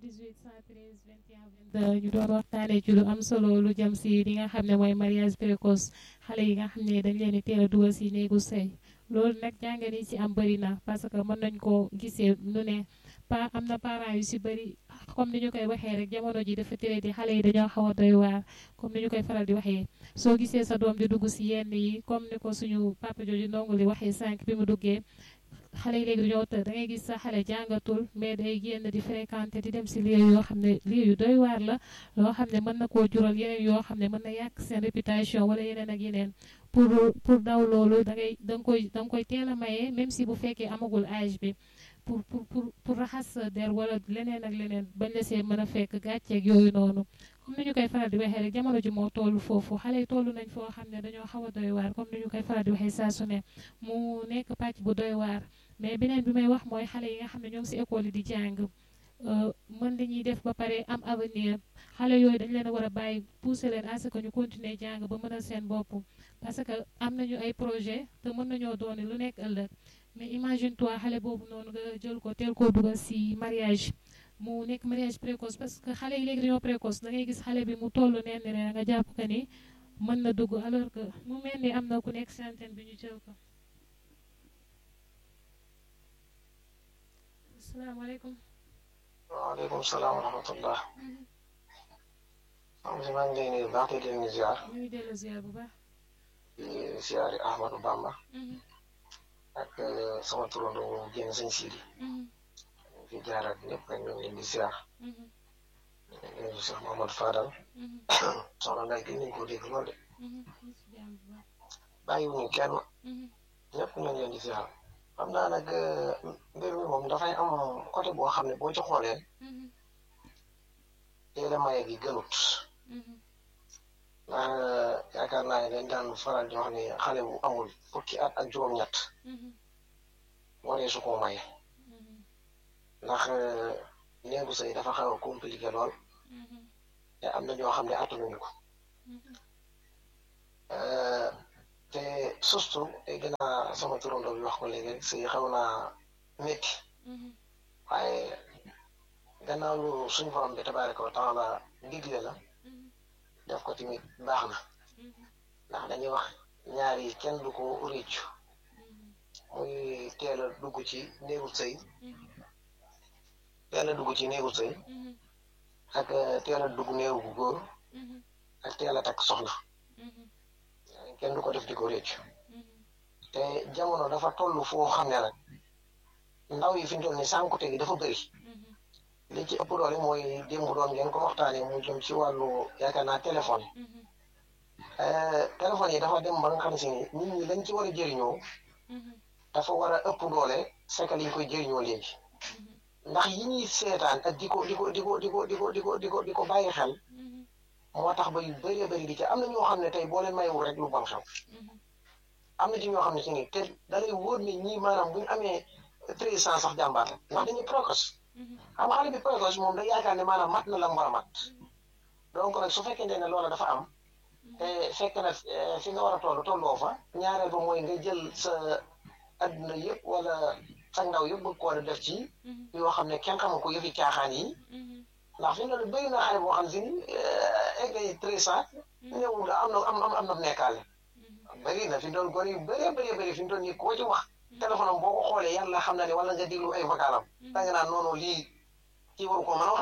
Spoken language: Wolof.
21 ñu doon waxtaanee ci lu am solo lu jëm si li nga xam ne mooy mariage précoce xale yi nga xam ne dañ leen di teel a dugal si néegu sëy loolu nag jàngat yi ci am bëri na parce que mën nañ koo gisee nu ne pa am na parents yu si bëri comme ni ñu koy waxee rek jamono ji dafa tere di xale yi dañoo xaw a doy waar comme ni ñu koy faral di waxee soo gisee sa doom di dugg si yenn yi comme ni ko suñu papa jooju ndongo li waxee sànq bi mu duggee xale yi léegi dañoo tëdd da ngay gis sa xale jàngatul mais day génn di fréquenter di dem si lieu yoo xam ne lieu yu doy waar la loo xam ne mën na koo jural yeneen yoo xam ne mën na yàq seen réputation wala yeneen ak yeneen pour pour daw loolu da ngay da nga koy da nga koy teel a maye même si bu fekkee amagul âge bi pour pour pour pour raxas sa der wala leneen ak leneen bañ la see mën a fekk gàcceeg yooyu noonu comme ni ñu koy faral di waxee rek jamono ji moo toll foofu xale yi toll nañ foo xam ne dañoo xaw a doy waar comme ni ñu koy faral di waxee saa su ne mu nekk pàcc bu doy waar mais beneen bi may wax mooy xale yi nga xam ne ñoom si école yi di jàng mën li ñuy def ba pare am avenir xale yooyu dañ leen a war a bàyyi pousser leen à ce que ñu continuer jàng ba mënal seen bopp parce que am nañu ay projet te mën nañoo dooni lu nekk ëllëg mais imagine toi xale boobu noonu nga jël ko teel koo dugal si mariage mu nekk mariage précoce parce que xale yi léegi dañoo précoce da ngay gis xale bi mu toll neen ne nga jàpp que ni mën na dugg alors que mu mel ni am na ku nekk si antenne bi ñu jël ko asalaamaaleykum waaleykum salaam wa rahmatullah am si maa ngi lay nuyu baax te di leen ziar ñu ngi dellu ziar bu baax di ziari Ahmadou Bamba ak sama turandoo boobu génn sëñ Sidi fi jaaraat ñëpp rek ñoo ngi leen di ziar ñu Cheikh Mohamad Fadal soxna Nday gën nañ koo dégg lool de bàyyiwuñu kenn ñëpp ñoo ngi leen di ziar xam naa nag mbir mi moom dafay am côté boo xam ne boo ci xoolee teel a maye gi gënut ndax yaakaar naa ne dañ daan faral di wax ni xale bu amul fukki at ak juróom-ñett waree su koo maye ndax néegu sëy dafa xaw a compliqué lool te am na ñoo xam ne attanuñu ko te surtout day gën a sama turandoo bi wax ko léegi rek sëy xaw naa métti waaye gannaaw lu suñ borom bi tabaaraka wa taala digle la def ko tamit baax na ndax dañuy wax ñaar yi kenn du ko réccu muy teel a dugg ci néegu sëy teel a dugg ci néegu sëy ak teel a dugg néegu bu góor ak teel a takk soxna kenn du ko def di ko réccu te jamono dafa toll foo xam ne nag ndaw yi fi ñu toll ni sànkute gi dafa bëri li ci ëpp doole mooy démb doon ngeen ko waxtaanee mu jëm ci wàllu yaakaar naa téléphone téléphone yi dafa dem ba nga xam si ni nit ñi lañ ci war a jëriñoo dafa war a ëpp doole fekk liñ koy jëriñoo léegi ndax yi ñuy seetaan ak di ko di ko di ko di ko di ko di ko di ko di ko bàyyi xel moo tax ba yu bëree bëri di ci am na ñoo xam ne tey boo leen mayewul rek lu bon xew am na ci ñoo xam ne si ni te da lay wóor ne ñii maanaam bu ñu amee treize ans sax jàmbaar la ndax dañuy précoce xam nga xale bi précoce moom da yaakaar ne maanaam mat na la mu war a mat donc nag su fekkente ne loola dafa am te fekk na fi nga war a toll tolloo fa ñaareel ba mooy nga jël sa adduna yëpp wala sa ndaw yëpp bëgg koo def ci yoo xam ne kenn xamul ko yëfi caaxaan yi ndax fi mu ne bëri na xale boo xam si ni egg ay treize ans ñëwul am na am am na nekkaale bëri na fi doon gone yu bëree bëree bëri fi mu doon nii koo ci wax téléphone am boo ko xoolee yàlla xam na ne wala nga déglu ay vocalam da nga naan noonu lii kii waru ko mën a wax